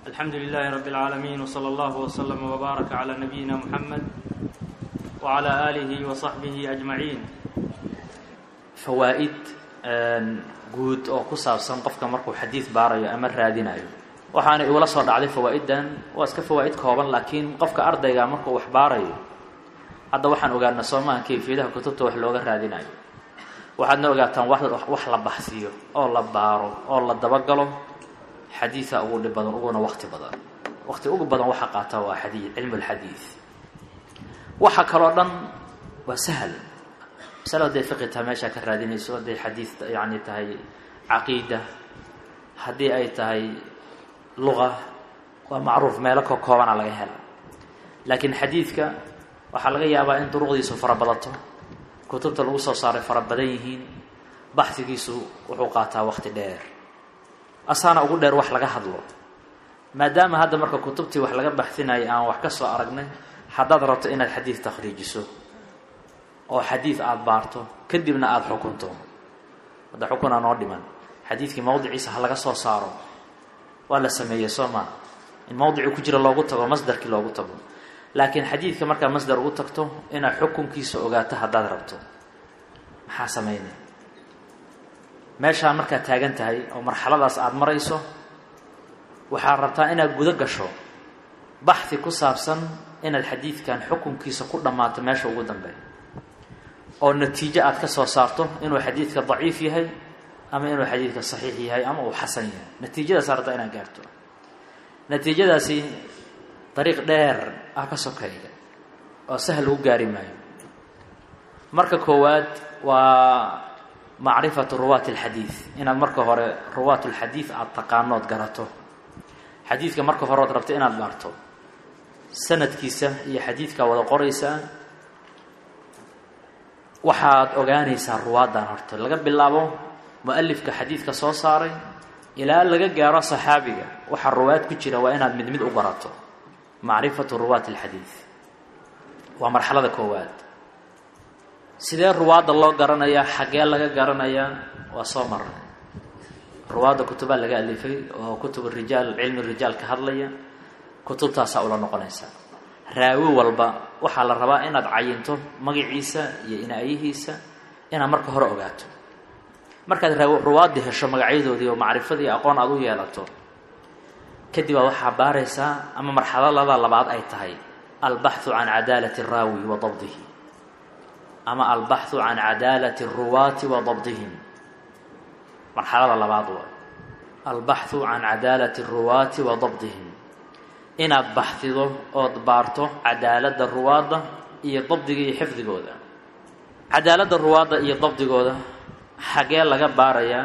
الحمد لله رب العالمين وصلى الله وسلم وبارك على نبينا محمد وعلى آله وصحبه أجمعين fawaa'id guud oo ku saabsan qofka markuu xadiid baarayo ama raadinayo waxaana igula soo dhacday fawaa'iddan waa iska fawaa'id kooban laakiin qofka ardayga markuu wax baarayo hadda waxaan ogaana soomaha kayfiyadaha kutubta wax looga raadinayo waxaadna ogaataan wax la baxsiyo oo la baaro oo la dabagalo xadiida ugu dhib badan uguna waqti badan waqti ugu badan waxa qaata waa xadii cilmu lxadiid waxa kaloo dhan waa sahal masalo hadday fiqi tahay meeshaa ka raadinayso hadday xadiid yani tahay caqiida haddii ay tahay luga waa macruuf meelo ka koobana laga hela laakiin xadiidka waxaa laga yaabaa in duruqdiisu fara badato kutubta lagu soo saaray fara badan yihiin baxsigiisu wuxuu qaataa waqti dheer asaana ugu dheer wax laga hadlo maadaama hadda marka kutubtii wax laga baxsinayay aan wax ka soo aragnay haddaad rabto inaad xadiid takhriijiso oo xadiid aada baarto kadibna aada xukunto hadda xukunaa noo dhiman xadiidkii mawdiciisa ha laga soo saaro waa la sameeyey soo maa in mawdicii ku jira loogu tago masdarkii loogu tago laakiin xadiidka markaa masdar ugu tagto inaad xukunkiisa ogaato haddaad rabto maxaa sameynay meeshaa markaad taagan tahay oo marxaladaas aada marayso waxaad rabtaa inaad gudo gasho baxhi ku saabsan inaad xadiidkan xukunkiisa ku dhammaato meesha ugu dambeeya oo natiijo aad ka soo saarto inuu xadiidka daciif yahay ama inuu xadiidka saxiix yahay ama uu xasan yahay natiijadaas rabtaa inaad gaarto natiijadaasi dariiq dheer ah ka sokeeya oo sahal lagu gaari maayo marka koowaad waa macrifatu ruwaati alxadiid inaad marka hore ruwaat lxadiid aada taqaanood garato xadiidka marka hore ood rabto inaad baarto sanadkiisa iyo xadiidkaa wada qoraysaa waxaad ogaanaysaa ruwaaddan horta laga bilaabo mu-alifka xadiidka soo saaray ilaa laga gaaro saxaabiga waxaa ruwaad ku jira waa inaad mid mid u barato macrifatu ruwaati alxadiid waa marxalada koowaad sidee ruwaadda loo garanayaa xaggee laga garanayaa waa soo marnay ruwaadda kutubaa laga alifay oo kutub rijaal cilmi rijaal ka hadlaya kutubtaasaa ula noqonaysaa raawi walba waxaa la rabaa inaad cayinto magaciisa iyo inaayihiisa inaad marka hore ogaato markaad ruwaaddi hesho magacyadoodii oo macrifadii aqoon aada u yeelato kadib baa waxaa baaraysaa ama marxalalada labaad ay tahay albaxu can cadaalati araawi wa dabdihi ama albaxu can cadaalati aruwaati wa dabdihim marxalada labaad waa albaxu can cadaalati aruwaati wa dabdihim inaad baxdido ood baarto cadaaladda ruwaadda iyo dabdiga iyo xifdigooda cadaaladda ruwaadda iyo dabdigooda xagee laga baarayaa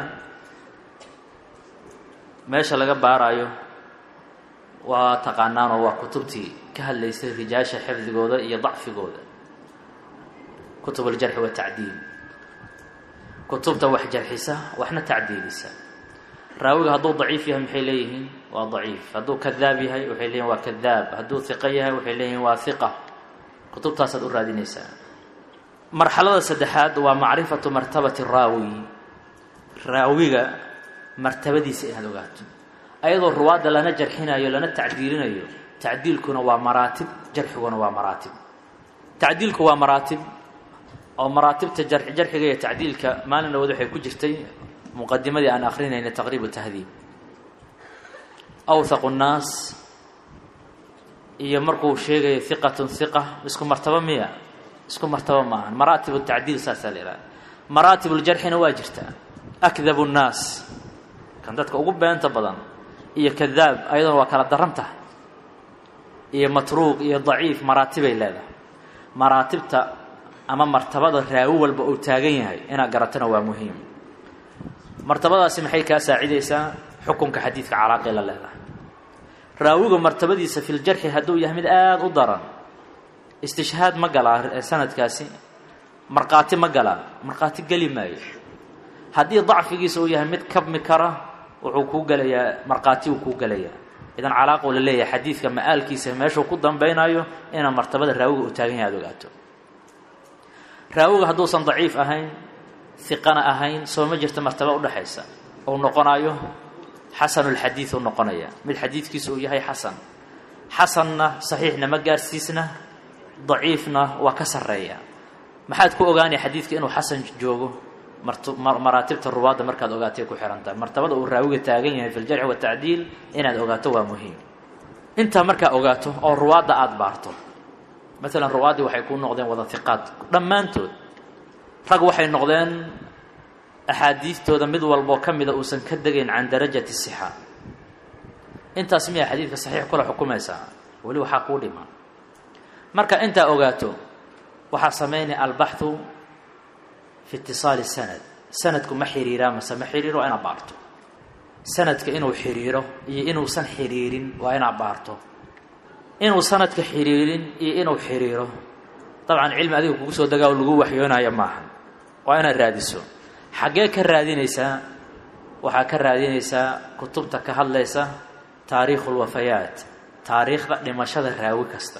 meesha laga baarayo waa taqaanaanoo waa kutubtii ka hadlaysay rijaasha xifdigooda iyo dacfigooda kutub aljarxi watacdiil kutubta wax jarxisa waxna tacdiilisa raawiga hadduu daciif yahay maxay leeyihiin waa daciif hadduu kadaab yahay waxay leeyihin waa kadaab hadduu hiqo yahay waxay leeyihin waa hiqa kutubtaasaad u raadinaysaa marxalada saddexaad waa macrifatu martabati raawi raawiga martabadiisa inaad ogaato ayadoo ruwaadda lana jarxinayo lana tacdiilinayo tacdiilkuna waa maraatib jarxiguna waa maraatib tacdiilku waa maraatib oo maraatibta jarxiga iyo tacdiilka maalin dhawood waxay ku jirtay muqadimadii aan akrinayna taqriib tahdiib awthaqu nnaas iyo markuu sheegayo hiqatun hiqa isku martabo miya isku martabo maaha maraatib tacdiil saasaa la ihahda maraatib ljarxina waa jirtaa akdabu nnaas kan dadka ugu beenta badan iyo kadaab ayaduna waa kala daran tahay iyo matruuq iyo daciif maraatibay leedahay maraatibta ama martabada raawi walba uu taagan yahay inaad garatona waa muhiim martabadaasi maxay kaa saacidaysaa xukunka xadiidka calaaqay la leedahay raawiga martabadiisa filjarxi hadduu yahay mid aada u daran istishhaad ma galaa sanadkaasi markhaati ma galaa markhaati geli maayo haddii dacfigiisa uu yahay mid kabmi kara wuxuu kuu gelayaa markhaati uu kuu gelayaa idan calaaquu la leeyahay xadiidka ma-aalkiisa meeshuu ku dambeynayo inaad martabada raawiga uu taagan yahay aad ogaato raawiga hadduusan daciif ahayn hiqana ahayn soo ma jirta martaba udhexaysa ou noqonayo xasanulxadiid u noqonaya mid xadiidkiisa uu yahay xasan xasanna saxiixna ma gaarsiisna daciifna waa ka sarreeya maxaad ku ogaanaya xadiidka inuu xasan joogo maraatibta ruwaadda markaad ogaatay ku xihan tahay martabada uu raawiga taagan yahay fi ljarxi watacdiil inaad ogaato waa muhiim intaa markaa ogaato oo ruwaadda aada baarto maalan ruwaaddii waxay kuu noqdeen wada hiqaad dhammaantood rag waxay noqdeen axaadiistooda mid walboo ka mida uusan ka degayn can darajati sixa intaas miyaa xadiidka saxiix kula xukumaysaa weli waxaa kuu dhima marka intaa ogaato waxaa samaynaya albaxu fi itisaali sanad sanadku ma xiriiraa mase ma xiriiro waa inaad baarto sanadka inuu xiriiro iyo inuusan xiriirin waa inaad baarto inuu sanadka xiriirin iyo inuu xiriiro dabcan cilmi adiga kugu soo degaa oo lagu waxyoonaya maaha waa inaad raadiso xaggee ka raadinaysaa waxaa ka raadinaysaa kutubta ka hadlaysa taariikhu lwafayaat taariikhda dhimashada raawi kasta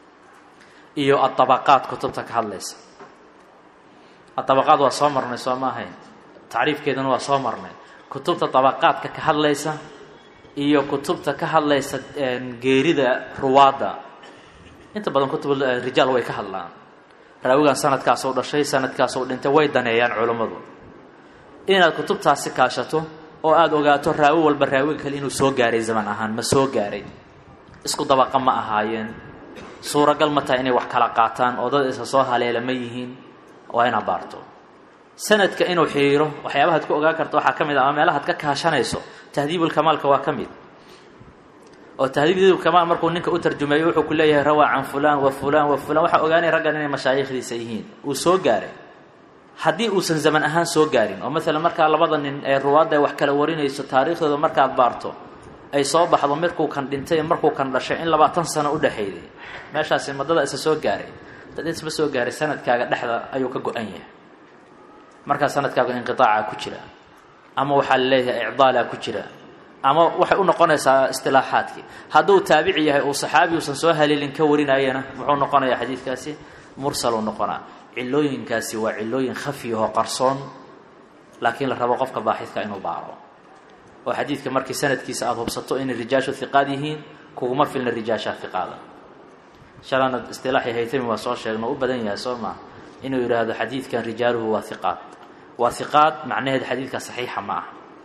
iyo adabaqaad kutubta ka hadlaysa adabaqaad waa soo marnay soo ma ahayn tacriifkeeduna waa soo marnay kutubta dabaqaadka ka hadlaysa iyo kutubta ka hadlaysa geerida ruwaadda inta badan kutub rijaal way ka hadlaan raawigan sanadkaasoo dhashay sanadkaasoo dhintay way daneeyaan culammadu inaad kutubtaasi kaashato oo aada ogaato raawi walba raawiga kale inuu soo gaaray zaman ahaan ma soo gaaray isku dabaqa ma ahaayeen suuragal ma tahay inay wax kala qaataan oo dad isa soo haleela ma yihiin waa inaad baarto sanadka inuu xiriiro waxyaabahaad ku ogaan karta waxaa ka mid ah ama meelahaad ka kaashanayso tahdiibulkamaalka waa ka mid oo tahdiibulkamaal markuu ninka u tarjumeeyo wuxuu ku leeyahay rawaa can fulaan wa fulaan wa fulaan waxaa ogaanaya raggan inay mashaayikhdiisa yihiin uu soo gaaray haddii uusan zaman ahaan soo gaarin oo maalan markaa labada nin ee ruwaadda ay wax kala warinayso taariikhdooda markaad baarto ay soo baxdo markuu kan dhintay markuu kan dhashay in labaatan sano u dhexeeyday meeshaasi madada isa soo gaaray dad isma soo gaaray sanadkaaga dhexda ayuu ka go-an yahay markaa sanadkaaga inqiaaca ku jira ama waxaa la leeyahay icdaalaa ku jira ama waxay u noqonaysaa istilaaxaadkii hadduu taabici yahay uu saxaabi uusan soo haleelin ka warinayana muxuu noqonayaa xadiidkaasi mursaluu noqonaa cilooyinkaasi waa cilooyin khafiyahoo qarsoon laakiin la rabo qofka baaxidka inuu baaro oo xadiidka markii sanadkiisa aada hubsato inay rijaashu hiqaad yihiin kuguma filna rijaasha hiqaada shalana istilaaxi haytami waa soo sheegno u badan yahay soo maa inuu yidhaahdo xadiidkan rijaaluhu waa hiqaad waa hiqaad macnaheed xadiidka saxiixa ma ah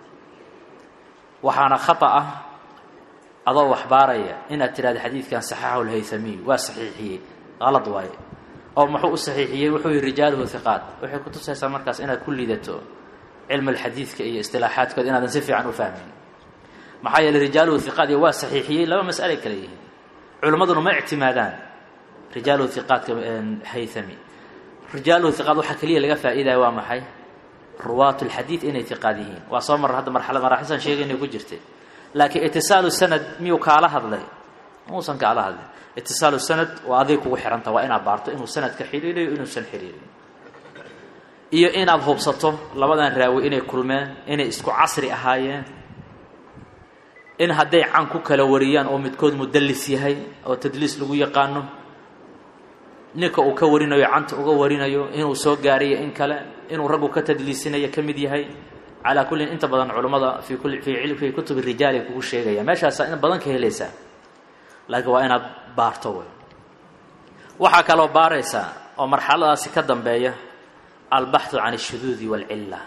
waxaana khata ah adoo waxbaaraya inaad tidhahdo xadiidkan saxaxahu lhaythamiy waa saxiixiyey qalad waaye oo muxuu u saxiixiyey wuxuu yihi rijaaluhu hiqaad waxay kutusaysaa markaas inaad ku liidato cilm alxadiidka iyo istilaaxaadkood inaadan si fiican u fahmin maxaa yeeley rijaaluhu hiqaad iyo waa saxiixiyey laba mas'alay kale yihiin culimmaduna ma ictimaadaan rijaaluhu hiqaadka haythami rijaaluhu hiqaad waxaa keliya laga faa'iidaya waa maxay ruwaat lxadiid inay hiqaad yihiin waa soo marra hadda marxalad maraaxilsan sheegaynay ku jirtay laakiin itisaalu sanad miyuu kaala hadlay muusan kaala hadlin itisaalu sanad waa adig kugu xihanta waa inaad baarto inuu sanadka xiriirayo inuusan xiriirin iyo inaad hubsato labadan raawi inay kulmeen inay isku casri ahaayeen in hadday can ku kala wariyaan oo midkood mudallis yahay oo tadliis lagu yaqaano ninka uu ka warinayo canta uga warinayo inuu soo gaarayo in kale inuu raggu ka tadliisinayo ka mid yahay calaa kullin inta badan culummada fii kuli fii fii kutubi rijaal ay kugu sheegaya meeshaasaa in badan ka helaysaa laakiin waa inaad baarto wey waxaa kaloo baaraysaa oo marxaladaasi ka dambeeya albaxu can ashuduudi waalcilla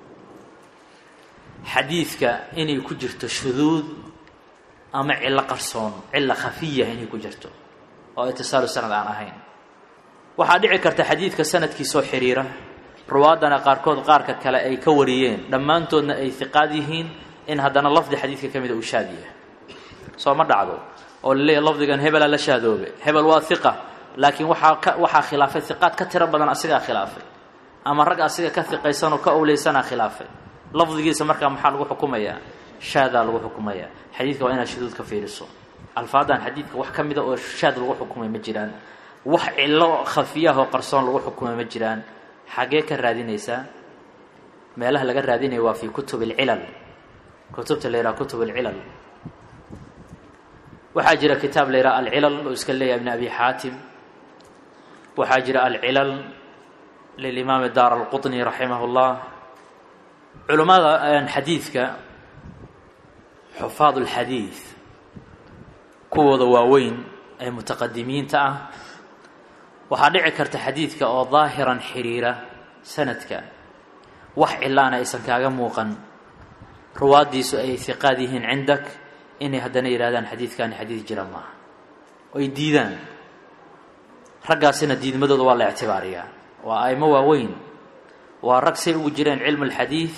xadiidka inay ku jirto shuduud ama cillo qarsoon cilla khafiya inay ku jirto oo itisaalu sanad aan ahayn waxaa dhici karta xadiidka sanadkiisoo xiriira ruwaaddana qaarkood qaarka kale ay ka wariyeen dhammaantoodna ay hiqaad yihiin in haddana lafdi xadiidka ka mida uu shaad yahay soo ma dhacdo oo laleeyahy lafdigan hebelaa la shaadoobe hebel waa hiqa laakiin waxaa ka waxaa khilaafay hiqaad ka tiro badan asigaa khilaafay ama rag asiga ka hiqaysanoo ka owleysanaa khilaafay lafdigiisa markaa maxaa lagu xukumayaa shaadaa lagu xukumayaa xadiidka waa inaad shuduud ka fiiriso alfaadan xadiidka wax ka mida oo shaad lagu xukumay ma jiraan wax cillo khafiyahoo qarsoon lagu xukumay ma jiraan xaggee ka raadinaysaa meelaha laga raadinaya waa fii kutub alcilal kutubta la yidhaha kutub alcilal waxaa jira kitaab la yidhaha alcilal oo iska leeyahay ibn abi xaatim waxaa jira alcilal lilimaami daar alqutni raximah اllah culummada xadiidka xufaad ulxadiid kuwooda waaweyn ee mutaqadimiinta ah waxaa dhici karta xadiidka oo daahiran xiriira sanadka wax cilaana aysan kaaga muuqan ruwaaddiisu ay hiqaad yihiin cindak inay haddana yidhahdaan xadiidkani xadiid jira maaha oy diidaan raggaasina diidmadooda waa la ictibaariyaa waa aimo waaweyn waa rag say ugu jireen cilmu alxadiid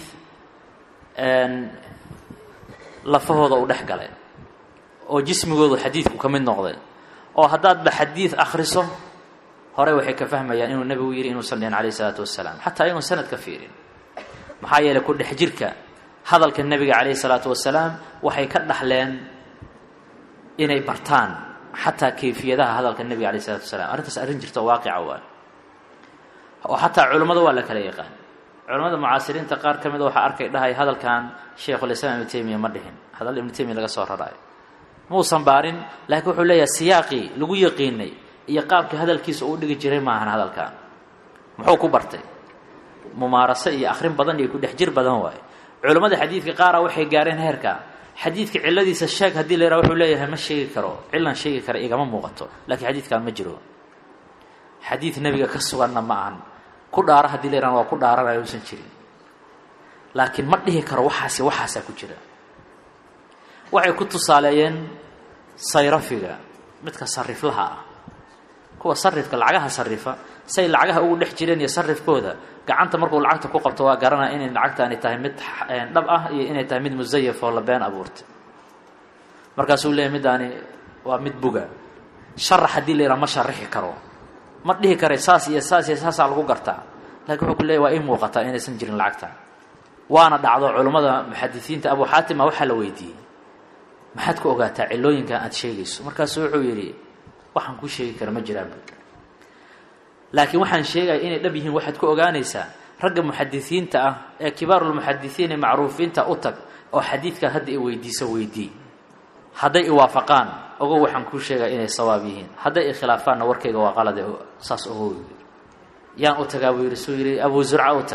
lafahooda u dhex galay oo jismigoodu xadiidku ka mid noqday oo haddaadba xadiid akhriso horey waxay ka fahmayaan inuu nebigu yidhi inuusan dhihin calayh isalaatu wasalaam xataa iyagoon sanad ka fiirin maxaa yeelay ku dhex jirka hadalka nebiga calayhi salaatu wasalaam waxay ka dhaxleen inay bartaan xataa kayfiyadaha hadalka nebiga alayh isalatu wasalaam arrintaas arrin jirta oo waaqica waa oo xataa culummada waa la kala yaqaan culamada mucaasiriinta qaar ka mida waxaa arkay dhahay hadalkan sheikhulislaam ibnu taymiya ma dhihin hadal ibnu taymiya laga soo raraayo muusan baarin laakiin wuxuu leeyahay siyaaqii lagu yaqiinay iyo qaabkii hadalkiisa uu dhigi jiray maahan hadalkan muxuu ku bartay mumaaraso iyo akhrin badan iyo ku dhex jir badan waaye culammada xadiidka qaara waxay gaareen heerka xadiidka cilladiisa sheeg haddii la yidhaha wuxuu leeyahay ma sheegi karo cillan sheegi kara igama muuqato laakiin xadiidkan ma jiro xadiid nebiga ka suganna ma ahan ku dhaara haddii la yidhahna waa ku dhaaranayo uusan jirin laakiin ma dhihi karo waxaasi waxaasaa ku jira waxay ku tusaaleeyeen sayrafiga midka sariflaha ah kuwa sarifka lacagaha sarifa say lacagaha ugu dhex jireen iyo sarifkooda gacanta markuu lacagta ku qabto waa garanaya inay lacagtaani tahay mid dhab ah iyo inay tahay mid musayaf oo la been abuurtay markaasuu leeyahy middaani waa mid buga sharax haddii la yidhaha ma sharixi karo ma dhihi kara saas iyo saas iyo saasaa lagu gartaa lakiin wuxuu ku leeyahy waa ii muuqataa inaysan jirin lacagta waana dhacdo culummada muxadisiinta abu xaatima waxaa la weydiiyey maxaad ku ogaataa cilooyinkan aada sheegayso markaasu wuxuu yidhi waxaan kuu sheegi kara ma jiraan laakiin waxaan sheegaya inay dhab yihiin waxaad ku ogaanaysaa ragga muxadisiinta ah ee kibaarulmuxadisiin ee macruufiinta u tag oo xadiidkaad hadda i weydiiso weydii hadday iwaafaqaan ogow waxaan kuu sheegaya inay sawaab yihiin hadday ikhilaafaanna warkayga waa qalade saas ogow yaan u tagaa buu yidhi suu yidhi abuu zurca u tag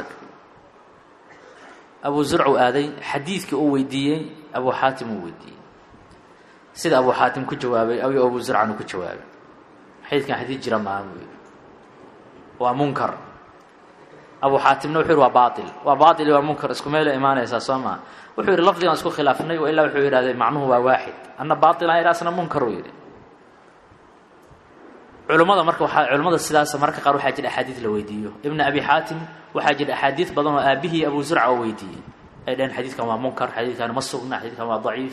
abuu zurcu aaday xadiidkii uu weydiiyey abuu xaatim uu weydiiyey sida abuu xaatim ku jawaabay ayo abuu zurcan uu ku jawaabay xadiidkan xadiid jira maaha buu yidhi waa munkar abuu xaatimna wuxuu yidhi waa baail waa baail waa munkar isku meela imaanaysaa soo maa wuxuu yidhi lafdigan isku khilaafnay ilaa wuxuu yidhahday macnuhu waa waaxid anna baailan idha asna munkar uu yidhi culummada marka waaa culimmada sidaas mararka qaar waxaa jira axaadiid la weydiiyo ibna abi xaatim waxaa jira axaadiid badan oo aabihii abuu zurca oo weydiiyey ay dhaheen xadiidkan waa munkar xadiidkan ma sugna xadiidkan waa daciif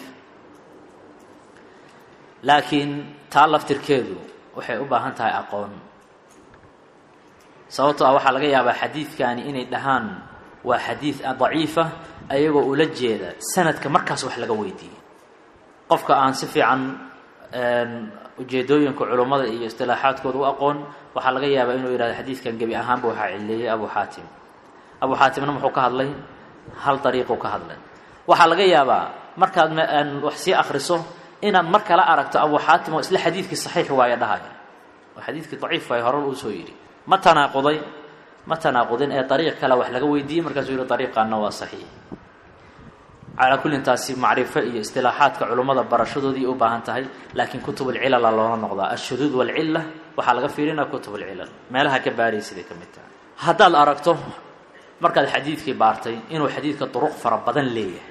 laakiin taa laftirkeedu waxay u baahan tahay aqoon sababtoo ah waxaa laga yaabaa xadiidkani inay dhahaan waa xadiid daciifa ayagoo ula jeeda sanadka markaas wax laga weydiiyey qofka aan si fiican ujeedooyinka culummada iyo istilaaxaadkooda u aqoon waxaa laga yaabaa inuu yidhahdo xadiidkan gebi ahaanba waxaa cileeyey abu xaatim abu xaatimna muxuu ka hadlay hal dariiquu ka hadlay waxaa laga yaabaa markaad wax sii akriso inaad mar kala aragto abu xaatim oo isla xadiidkii saxiix waayo dhahaya oo xadiidkii daciif waayo horar uu soo yidhi ma tanaaquday ma tanaaqudin ee dariiq kale wax laga weydiiyey markaasuu yihi dariiqaana waa saxiix calaa kullin taasi macrifo iyo istilaaxaadka culummada barashadoodii u baahan tahay laakiin kutubulcilala loola noqdaa ashuduud walcilla waxaa laga fiirinaa kutubulcilal meelaha ka baaraysiday ka mid tahay haddaad aragto markaad xadiidkii baartay inuu xadiidka duruq fara badan leeyahay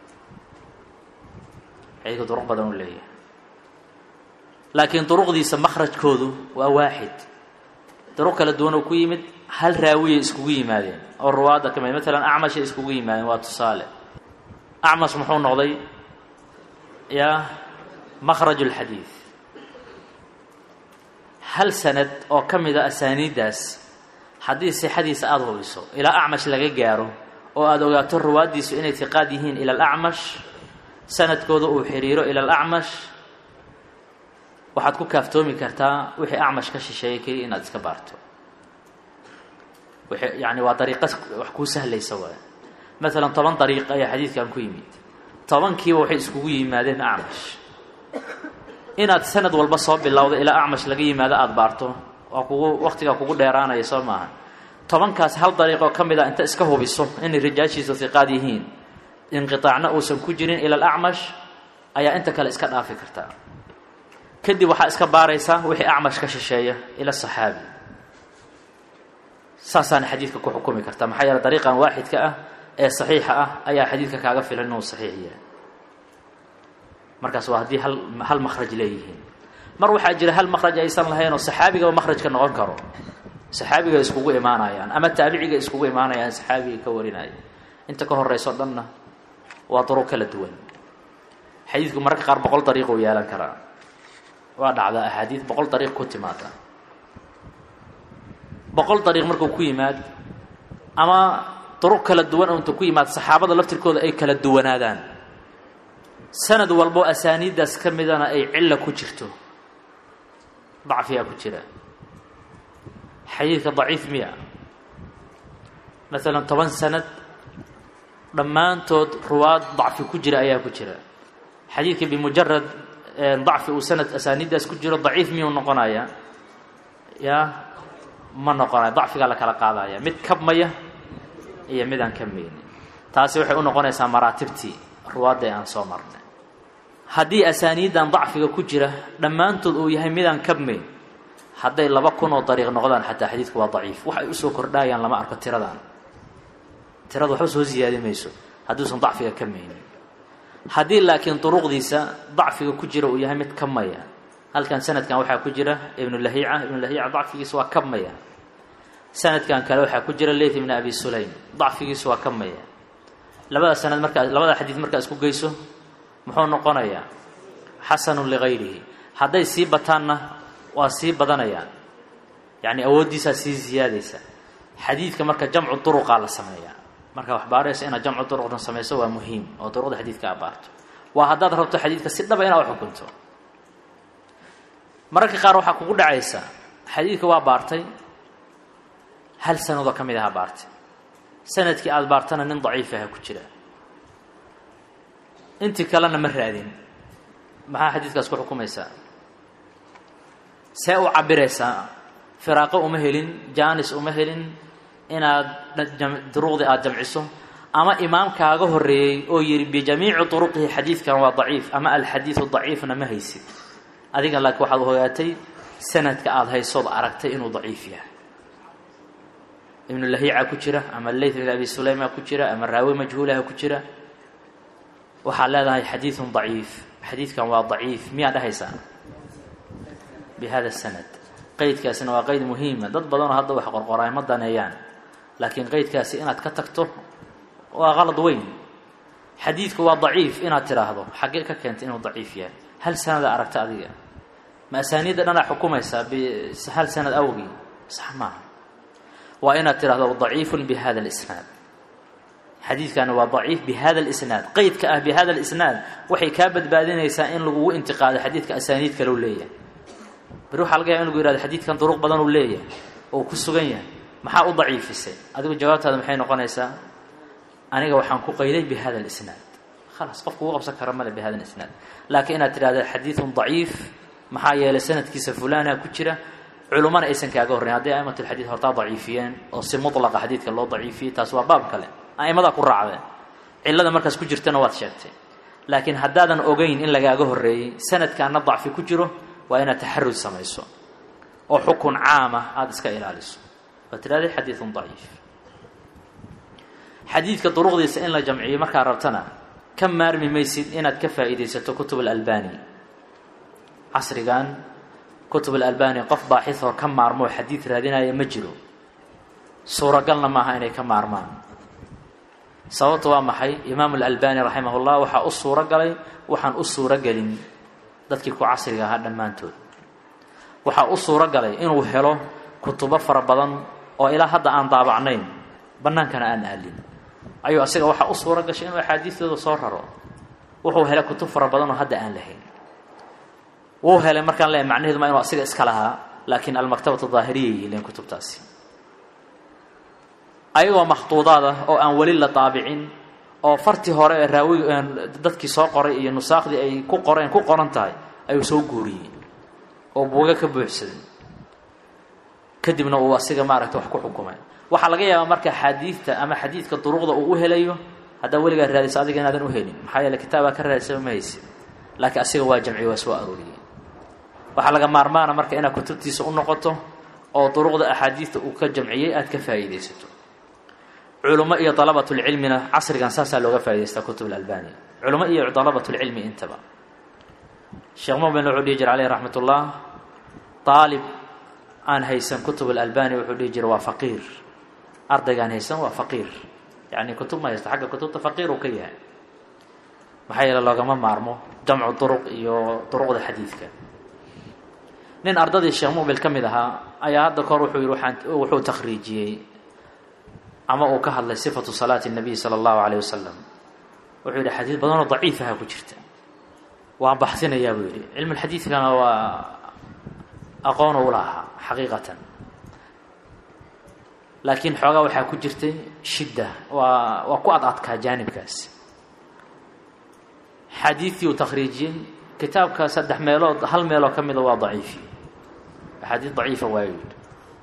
xadiidka duruq badan u leeyahay laakiin duruqdiisa makhrajkoodu waa waaxid duruq kala duwan oo ku yimid hal raawiyay iskugu yimaadeen oo ruwaadda ka mid matalan acmashay iskugu yimaadeen waa tusaale acmas muxuu noqday yaa makhraj اlxadiid hal sanad oo ka mida asaaniiddaas haddii sixadiisa aada hubiso ilaa acmash laga gaaro oo aada ogaato ruwaaddiisu inay tiqaad yihiin ila alacmash sanadkooda uu xiriiro ila alacmash waxaad ku kaaftoomi kartaa wixii acmash ka shisheeyay keliya inaad iska baarto wixii yani waa dariiqa wax kuu sahlaysa waay maalan toban dariiq ayaa xadiidkan ku yimid tobankiiba waxay iskugu yimaadeen acmash inaad sanad walba soo bilowda ilaa acmash laga yimaado aada baarto waa kugu waqtigaa kugu dheeraanaya soo maaha tobankaas hal dariiqoo ka mid a inta iska hubiso inay rijaashiisa hiqaad yihiin inqiaacna uusan ku jirin ila alacmash ayaa inta kale iska dhaafi kartaa kadib waxaa iska baaraysaa wixii acmash ka shisheeya ila saxaabi saasaana xadiidka ku xukumi kartaa maxaa yeele dariiqan waaxidka ah ee saxiixa ah ayaa xadiidka kaaga filan inuu saxiix yahay markaas waa haddii hal hal makhraj leeyihiin mar waxaa jira hal makhraj aysan lahayn oo saxaabigaba makhrajka noqon karo saxaabiga iskugu imaanayaan ama taabiciga iskugu imaanayaan saxaabiga ka warinaya inta ka horeyso dhanna waa duruq kala duwan xadiidku mararka qaar boqol dariiq uu yeelan karaa waa dhacdaa axaadiid boqol dariiq ku timaada boqol dariiq markuu ku yimaad ama duruq kala duwan oo inta ku yimaad saxaabada laftirkooda ay kala duwanaadaan sanad walbo asaaniiddaas ka midana ay cilla ku jirto dacfiyaa ku jira xadiidka daciif miya maalan toban sanad dhammaantood ruwaad dacfi ku jira ayaa ku jira xadiidka bimujarad dacfi uu sanad asaaniiddaas ku jiro daciif miyuu noqonaya ya ma noqonayo dacfigaa la kala qaadaya mid kabmaya iyo mid aan kabmaynin taasi waxay u noqonaysaa maraatibtii ruwaadda ee aan soo marnay haddii asaaniiddan dacfiga ku jira dhammaantood uu yahay midaan kabmayn hadday laba kun oo dariiq noqdaan xataa xadiidku waa daciif wax ay usoo kordhaayaan lama arko tiradan tirada waxba soo siyaadi mayso hadduusan dacfiga kabmaynin haddii laakiin duruqdiisa dacfiga ku jira uu yahay mid kabmaya halkan sanadkan waxaa ku jira ibnulahiica ibnulahiica dacfigiisa waa kabmaya sanadkan kale waxaa ku jira leyt ibn abi sulaym dacfigiisu waa kabmaya labada sanad markaa labada xadiid markaa isku geyso muxuu noqonayaa xasanun ligayrihi hadday sii bataanna waa sii badanayaan yacni awooddiisaa sii siyaadaysa xadiidka marka jamcu duruqaa la sameeyaa marka wax baaraysa inaad jamcu duruqna samayso waa muhiim oo duruqda xadiidka a baarto waa haddaad rabto xadiidka si dhaba inaad uxukunto mararka qaar waxaa kugu dhacaysa xadiidka waa baartay hal sanadoo ka mid aha baartay sanadkii aada baartana nin daciif aha ku jira intii kalena ma raadin maxaa xadiidkaas ku xukumaysaa see u cabiraysaa firaaqo uma helin jaanis uma helin inaad duruqdii aada jamciso ama imaamkaaga horreeyey oo yidhi bijamiici duruqihi xadiidkan waa daciif ama alxadiidu daciifna ma haysid adiga laakiin waxaad ogaatay sanadka aada haysood aragtay inuu daciif yahay ibnulahiica ku jira ama leyt ibn abi sulayma ku jira ama raawi majhuulaha ku jira waxaad leedahay xadiidun daciif xadiidkan waa daciif miyaa dhahaysaa bi hada sanad qeydkaasina waa qeyd muhiima dad badanoo hadda wax qorqoraay ma daneeyaan laakiin qeydkaasi inaad ka tagto waa qalad weyn xadiidku waa daciif inaad tidhaahdo xaggee ka keentay inuu daciif yahay hal sanada aragta adiga ma asaaniidda dhanaa xukumaysaa hal sanad awgii sax maaha waa inaad tidhahdo daciifun bi hada alisnaad xadiidkani waa daciif bi hada alisnaad qeydka ah bi hada alisnaad waxay kaa badbaadinaysaa in lagugu intiqaado xadiidka asaaniid kaleu leeyahay bari waxaa laga yaaba in lagu yihahdo xadiidkan duruq badan uu leeyahay oo ku sugan yahay maxaa u daciifisay adigu jawaabtaada maxay noqonaysaa aniga waxaan ku qayday bi hada alisnaad khalaas qofku ugu qabsan kara male bi hada alisnaad laakiin inaad tidhahda xadiidun daciif maxaa yeelay sanadkiisa fulana ku jira culummana aysan kaaga horreyn hadday aimatulxadiid hortaa daciifiyeen oo si mutlaqa xadiidka loo daciifiyey taas waa baab kale a'imadaa ku raacdeen cillada markaas ku jirtana waad sheegtay laakiin haddaadan ogeyn in lagaaga horreeyey sanadkaana dacfi ku jiro waa inaad taxarud samayso oo xukun caama aada iska ilaaliso waa tidhahday xadiidun daciif xadiidka duruqdiisa in la jamciyo markaa rabtana ka maarmi maysid inaad ka faa'iidaysato kutub alalbani casrigan kutub alalbani qof baaxisoo ka maarmoo xadiid raadinaya ma jiro suuragalna maaha inay ka maarmaan sababta waa maxay imaamu alalbani raximah ullah waxaa u suuro galay waxaan u suuro gelin dadkii ku casriga ahaa dhammaantood waxaa u suuro galay inuu helo kutubo fara badan oo ilaa hadda aan daabacnayn bannaankana aan aalin ayuu asiga waxaa u suuro gashay inuu axaadiistooda soo raro wuxuu helay kutub fara badan oo hadda aan lahayn wuu helay markaan leeyahay macnaheedu maa inuu asiga iska lahaa laakiin almaktabatu daahiriyay yihiin kutubtaasi ayagoo makhtuudaad ah oo aan weli la daabicin oo fartii hore ee raawi dadkii soo qoray iyo nusaakhdii ay ku qoreen ku qoran tahay ayuu soo guuriyey oo buuga ka buuxsaday kadibna uu asiga maaragta wax ku xukumay waxaa laga yaabaa marka xaadiidta ama xadiidka duruqda uu u helayo haddaa weligaa raadiso adiga inaadan u helin maxaa yeele kitaabaa ka raadisaba ma haysid laakiin asiga waa jamciye waa soo arooriyey waxaa laga maarmaana marka inaad kutubtiisa u noqoto oo duruqda axaadiidta uu ka jamciyey aada ka faa'iidaysato culummo iyo dalabatulcilmina casrigan saasaa looga faa'idaystaa kutub alalbani culummo iyo dalabatulcilmi intaba sheekh mumin wuxuu dhihi jira caleyh raxmat ullah aalib aan haysan kutub alalbani wuxuu dhihi jira waa faqiir ardaygaan haysan waa faqiir yacni kutub ma haysta xagga kutubta faqiir uu ka yahay maxaa yeele loogama maarmo jamcu duruq iyo duruqda xadiidka nin ardadii sheekh mubil ka mid ahaa ayaa hadda kahor wuxuu yihi waaan wuxuu takhriijiyey ama uu ka hadlay sifatu salaati الnabiy salى اllahu alayh wasalam wuxuu yidhi xadiid badanoo daciifaha ku jirta waan baxsinayaa buu yidhi cilmu lxadiidkana waa aqoon u lahaa xaqiiqatan laakiin xoogaa waxaa ku jirtay shidda waa waa ku ad adkaa jaanibkaas xadiidkii uu takhriijiyey kitaabka saddex meelood hal meeloo ka mida waa daciifi axaadiid daciifa waayu yidhi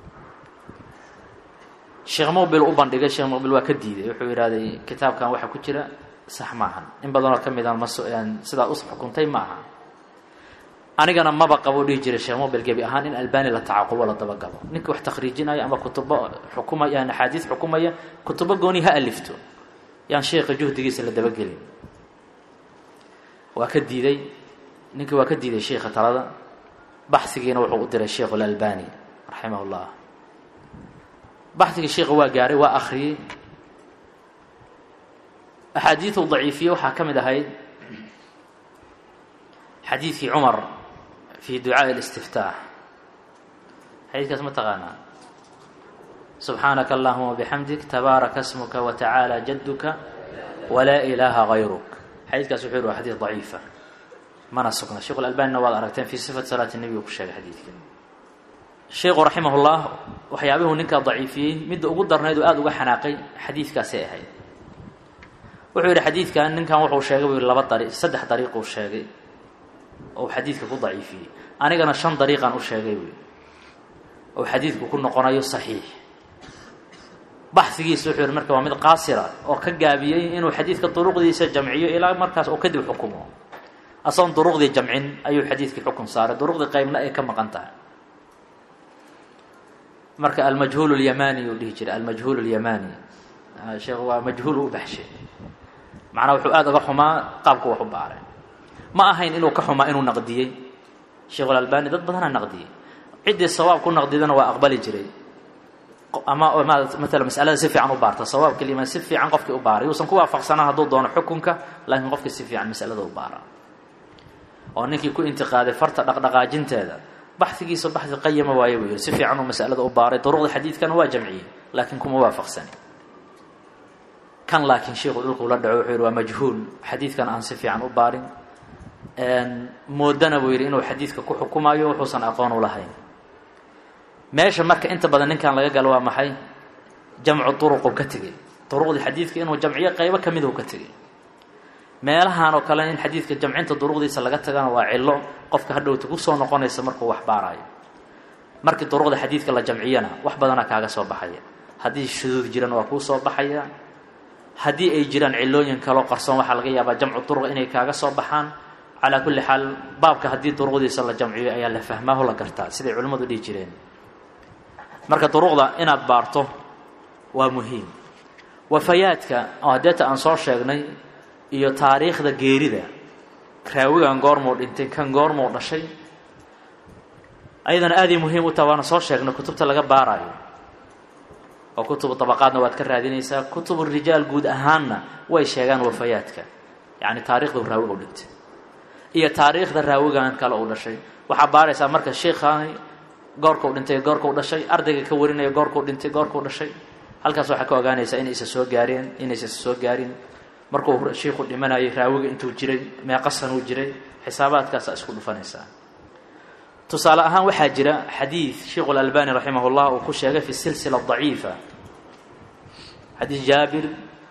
sheekh mubil u bandhigay sheekh mubil waa ka diiday wuxuu yidhahday kitaabkan waxaa ku jira sax maahan in badanoo ka midaan mas sidaa u xukuntay ma aha anigana maba qabo dhihi jiray sheekh mubil gebi ahaan in albani la tacaqubo la dabagalo ninka wax takhriijinaya ama kutubo xukumaya yaan axaadiis xukumaya kutubo gooni ha alifto yaan sheekha juhdigiisa la dabagelin waa ka diiday ninkii waa ka diiday sheikha talada baxigiina wuxuu u diray sheikh اlalbani raximah اllah baxigii sheikha waa gaaray waa akriyey axaadiiu daciifiye waxaa ka mid ahayd xadiidkii cumar fi ducaaءi اlistiftaax xadiidkaas ma taqaanaa subxaanaka allahuma bixamdik tabaaraka smuka watacaalى jaduka walaa ilaaha gayruk xadiidkaas wuxuu yhi waa xadiid daciifa mana sugna sheikh alalbanina waad aragteen fii sifati salaati nebiga ku sheegay xadiidka sheikhu raximah llah waxyaabihuu ninkaa daciifiyey midda ugu darnayd oo aada uga xanaaqay xadiidkaasay ahayd wuxuu yidhi xadiidkan ninkan wuxuu sheegay buu yihi laba dari saddex dariiquu sheegay oo xadiidka ku daciifiyey anigana shan dariiqan u sheegay buu yidhi oo xadiidku ku noqonayo saxiix baxigiisa wuxuu yihi marka waa mid qaasira oo ka gaabiyey inuu xadiidka duruqdiisa jamciyo ilaa markaas oo kadib xukumo asagoon duruqdii jamcin ayuu xadiidkii xukun saaray duruqdii qaybna ay ka maqan tahay marka almajhuul اlyamani uu dhihi jiray almajhuul اlyamani sheekh waa majhuul u baxshay macnaa wuxuu aada uga xumaa qaabku wax u baaray ma ahayn inuu ka xumaa inuu naqdiyey sheikh اlalbani dad badanaa naqdiyey ciddii sawaab ku naqdidana waa aqbali jiray ama maala masalada si fiican u baarta sawaabka liman si fiican qofkii u baaray yuusan ku waafaqsanaa hadduu doono xukunka laakiin qofkii si fiican masalada u baara oo ninkii ku intiqaaday farta dhaqdhaqaajinteeda baxigiisa baxi qayama waaye buu yihi si fiican uu masalada u baaray duruqda xadiidkana waa jamciyey laakiin kuma waafaqsani kan laakiin sheikhu dhulkuu la dhaco wuxuu yihi waa majhuul xadiidkan aan si fiican u baarin moodana buu yidhi inuu xadiidka ku xukumayo wuxuusan aqoon u lahayn meesha marka inta badan ninkan laga galo waa maxay jamcu duruquu ka tegey duruqdii xadiidka inuu jamciyo qaybo ka miduu ka tegey meelahan oo kale in xadiidka jamcinta duruqdiisa laga tagana waa cillo qofka hadhowta kusoo noqonaysa markuu wax baaraayo markii duruqda xadiidka la jamciyana wax badanaa kaaga soo baxaya haddii shuduud jiran waa kuu soo baxaya haddii ay jiraan cilooyin kaloo qarsoon waxaa laga yaabaa jamcu duruq inay kaaga soo baxaan calaa kulli xaal baabka haddii duruqdiisa la jamciyo ayaa la fahmaaho la gartaa siday culimmadu dhihi jireen marka duruqda inaad baarto waa muhiim wafayaadka oo hadeeta aan soo sheegnay iyo taariikhda geerida raawigan goormuu dhintay kan goormuu dhashay ayadana aaday muhiim u taha waana soo sheegnay kutubta laga baarayo oo kutubu dabaqaadna waad ka raadinaysaa kutubu rijaal guud ahaanna way sheegaan wafayaadka yacni taarikhdu raawiga u dhintay iyo taariikhda raawigan kale uu dhashay waxaa baaraysaa marka sheikhaani goorkuu dhintay goorkuu dhashay ardayga ka warinaya goorkuu dhintay goorkuu dhashay halkaas waxaa ka ogaanaysaa inaysa soo gaareen inaysa soo gaarin markuu shiiku dhimanayay raawiga intuu jiray meeqa sanuu jiray xisaabaadkaasaa isku dhufanaysaa tusaale ahaan waxaa jira xadiid sheikhu اlalbani raximah اllah uu ku sheegay fi silsila daciifa xadiid jaabir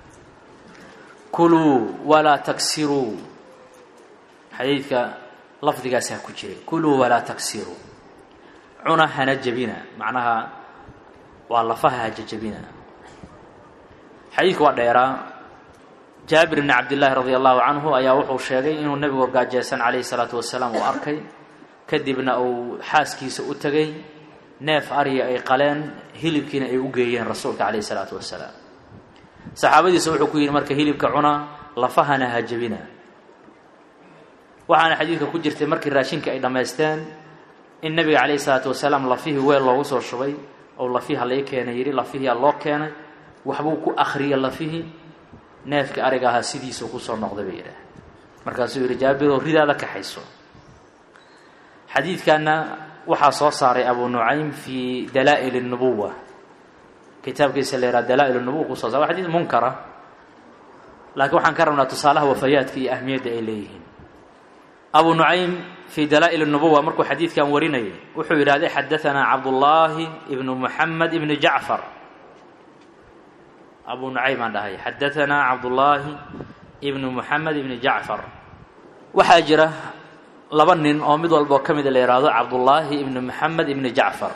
kuluu walaa taksiruu xadiidka lafdigaasaa ku jiray kuluu walaa taksiruu cuna hana jebina macnaha waa lafaha hajajebina xadiidku waa dheeraa jaabir bni cabdillaahi radi allahu canhu ayaa wuxuu sheegay inuu nebigu gaajeysan calayhi salaatu wasalaam uu arkay kadibna uu xaaskiisa u tegay neef ariya ay qaleen hilibkiina ay u geeyeen rasuulka calayhi salaatu wasalaam saxaabadiisa wuxuu ku yidhi marka hilibka cuna lafahana ha jebina waxaana xadiidka ku jirtay markii raashinka ay dhammaysteen in nebiga calayhi salaatu wasalaam lafihii weel loogu soo shubay oo lafiha lai keenay yidhi lafihiyaa loo keenay waxbuu ku akhriyay lafihii neefkii ariga ahaa sidiisuu kusoo noqday bay yidhaah markaasuu yidhi jaabiroo ridaada kaxayso xadiidkanna waxaa soo saaray abu nucaym fii dalaa'il الnubuwa kitaabkiisa la yidhaha dalaa'il الnubuwa kusoo sar wa xadiid munkara laakiin waxaan ka rabnaa tusaalaha wafayaadka iyo ahmiyadda ay leeyihiin abu nucaym fii dalaa'il الnubuwa markuu xadiidkan warinayay wuxuu yidhahday xadaanaa cabdullaahi ibnu muxamed ibni jacfar abu nucaym aan dhahay xadaanaa cabdullaahi ibnu muxamed ibni jacfar waxaa jira laba nin oo mid walboo ka mida la yidhaahdo cabdullaahi ibni moxamed ibni jacfar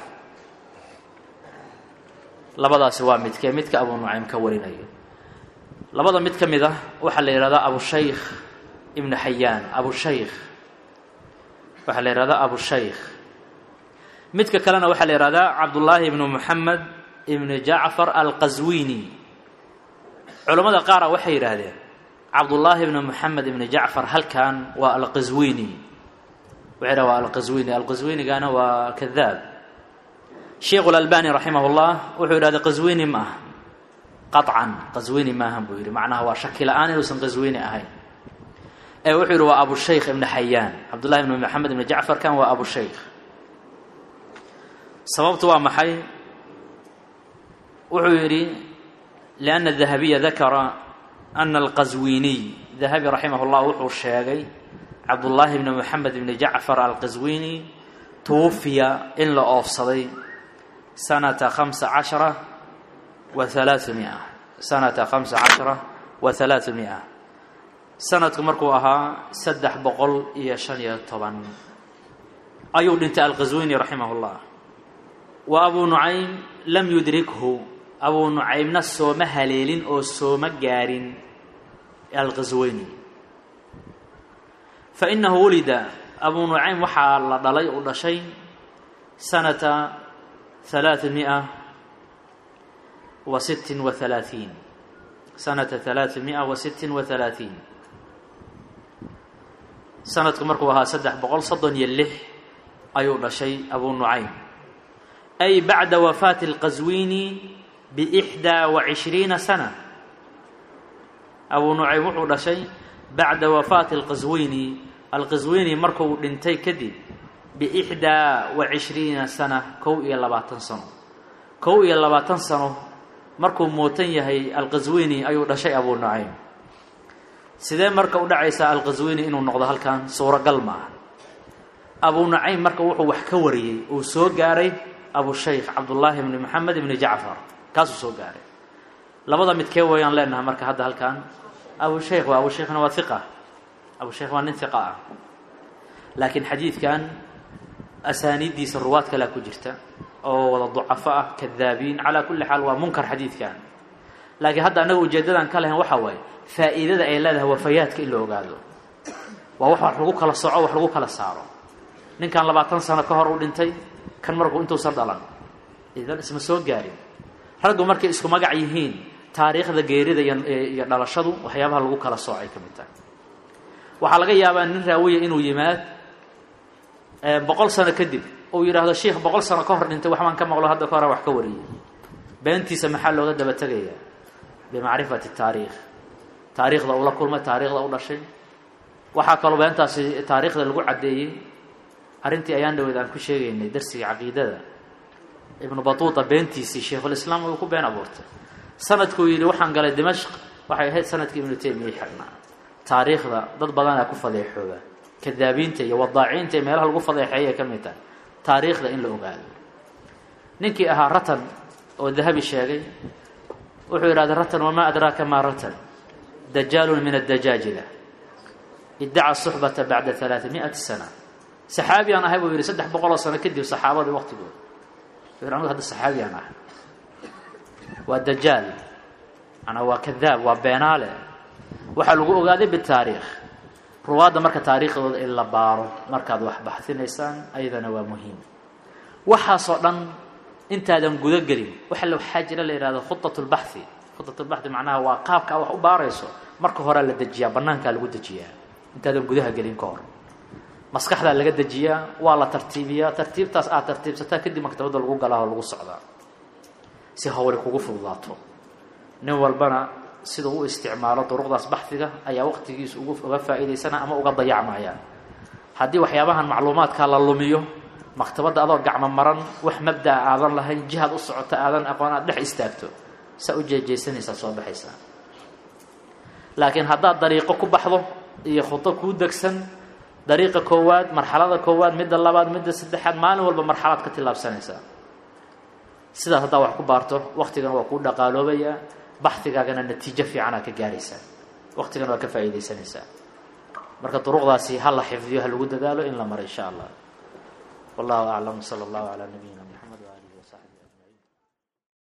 labadaasi waa midkee midka abu nucaym ka warinayo labada mid ka mid ah waxaa la yidhahdaa abushaykh ibnu xayaan abushaykh waxaa la yidhahdaa abushaykh midka kalena waxaa la yidhahdaa cabdullaahi ibnu moxamed ibni jacfar alqaswini culammada qaara waxay yidhaahdeen cabdullaahi ibni moxamed ibni jacfar halkan waa alqaswini waxay dhaha waa alqaswini alqaswinigana waa kadaab sheikhu lalbani raximah llah wuxuu yidhahda qaswini ma aha qaطcan qaswini maahan buu yidhi macnaha waa shaki la-aan inuusan qaswini ahayn ee wuxuu yidhi waa abushaykh ibni xayaan cabdullahi ibni moxamed ibni jacfar kan waa abushaykh sababtu waa maxay wuxuu yidhi lianna dahabiya dakara ana alqaswiniy dahabi raximah llah wuxuu sheegay cabdullaahi bni moxamed bni jacfar alqaswini tuwufiya in la oofsaday sanata hamsa cashara wa halaau mia sanata hamsa cashara wa halaau mia sanadku markuu ahaa saddex boqol iyo shan iyo toban ayuu dhintay alqaswini raximah llah wa abuu nucaym lam yudrikhu abuu nucaymna sooma haleelin oo sooma gaarin alqasweyni fa innahu wulida abuu nucaym waxaa la dhalay uu dhashay sanata halaaa mia wa sittin wa halaaثiin sanata halaaa mia wa sittin wa halaaثiin sanadku markuu ahaa saddex boqol soddon iyo lix ayuu dhashay abuu nucaym ay bacda wafaati اlqaswini bixdaa wa cishriina sana abuu nucaym wuxuu dhashay bacda wafaati alqaswini alqaswini markuu dhintay kadib biixdaa wa cishriina sana kow iyo labaatan sano kow iyo labaatan sano markuu muutan yahay alqaswini ayuu dhashay abuu nucaym sidee marka u dhacaysaa alqaswini inuu noqdo halkan suuragal ma aha abuu nucaym marka wuxuu wax ka wariyey uu soo gaaray abushaykh cabdullaahi ibni moxamed ibni jacfar kaasuu soo gaaray labada midkee wayaan leenahay marka hadda halkan abushaykh waa abushaykhna waa iqa abushaykh waa nin iqa ah laakiin xadiidkan asaaniiddiisa ruwaad kalea ku jirta oo wada ducafo ah kadaabiin calaa kulli xaal waa munkar xadiidkan laakiin hadda annaga ujeedadan ka lahayn waxaa waaye faa'iidada ay leedahay wafayaadka in la ogaado waa wax wax lagu kala soco wax lagu kala saaro ninkan labaatan sano ka hor u dhintay kan markuu intuusan dhalan idan isma soo gaarin raggu markay isku magac yihiin taariikhda geerida iyo dhalashadu waxyaabaha lagu kala soocay ka mid tahay waxaa laga yaabaa nin raawiya inuu yimaad boqol sano kadib uu yidhaahdo sheikh boqol sano ka hor dhintay waxbaan ka maqlo hadda ka hora wax ka wariyey beentiisa maxaa looga daba tegayaa bimacrifati taariikh taariikhda uu la kulmay taariikhda u dhashay waxaa kaloo beentaasi taariikhda lagu caddeeyey arrintii ayaan dhaweed aan ku sheegaynay darsiga caqiidada ibnu batuuta beentiisii sheikhulislaam uu ku been abuurtay sanadkuu yidhi waxaan galay dimashq waxay ahayd sanadkii ibnu taymiya xirnaa taariikhda dad badanaa ku fadeexooba kadaabiinta iyo wadaaciinta iyo meelaha lagu fadeexeeyay ka mid tahay taariikhda in la ogaado ninkii ahaa ratan oo dahabi sheegay wuxuu yidhahday ratan wamaa adraaka maa ratan dajaalun min addajaajila iddaca suxbata bacda alaaa miati sana saxaabiyaan ahay buu yidhi saddex boqoloo sano kadib saxaabadii waqtigooda anigu hadda saxaabiyaan ahay waa dajaal manaa waa kadaab waa beenaale waxaa lagu ogaaday bitaariikh ruwaadda marka taariikhdooda in la baaro markaad wax baxsinaysaan ayadana waa muhiim waxaasoo dhan intaadan guda gelin waxa la waxaa jira la yihahdo khudat lbaxi khudat lbaxi macnaha waa qaabka wax u baarayso marka horea la dejiyaa banaankaa lagu dejiyaa intaadan gudaha gelin ka hor maskaxdaa laga dejiyaa waa la tartiibiyaa tartiibtaas aad tartiibsataa kadib maktabadda lagu galaa oo lagu socdaa si hawli kugu fududaato nin walbana sida u isticmaalo duruqdaas baxdiga ayaa waqtigiisa ugu uga faa'iidaysana ama uga dayacmaya haddii waxyaabahan macluumaadkaa la lumiyo maktabadda adoo gacmo maran wax mabdaa aadan lahayn jihaad u socota aadan aqoon aad dhex istaagto saa u jeejeysanaysaa soo baxaysaa laakiin haddaad dariiqo ku baxdo iyo khudo kuu degsan dariiqa koowaad marxalada koowaad midda labaad midda saddexaad maalin walba marxalaad ka tillaabsanaysaa sidaas haddaa wax ku baarto waktigana waa kuu dhaqaaloobayaa baxdigaagana natiijo fiicanaa ka gaaraysaa waktigana waa ka faa'iidaysanaysaa marka duruqdaasi ha la xifdiyo ha lagu dadaalo in la maro insha allah wallahu aclam sala allahu calaa nabiyina moxamed waaalihi wasaxbi